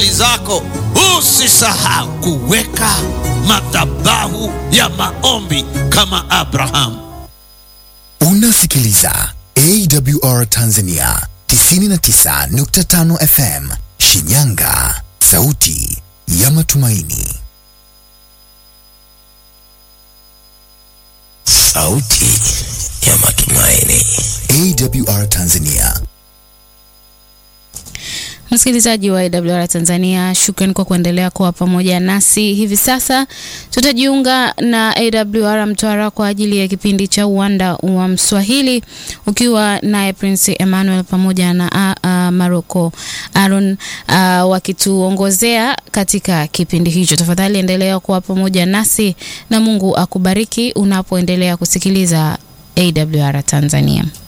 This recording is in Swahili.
shughuli zako, usisahau kuweka madhabahu ya maombi kama Abrahamu. Unasikiliza AWR Tanzania 99.5 FM Shinyanga, sauti ya matumaini. Sauti ya matumaini. AWR Tanzania. Msikilizaji wa AWR Tanzania, shukrani kwa kuendelea kuwa pamoja nasi. Hivi sasa tutajiunga na AWR Mtwara kwa ajili ya kipindi cha uwanda wa Mswahili, ukiwa naye Prince Emmanuel pamoja na uh, uh, Maroko Aaron uh, wakituongozea katika kipindi hicho. Tafadhali endelea kuwa pamoja nasi na Mungu akubariki unapoendelea kusikiliza AWR Tanzania.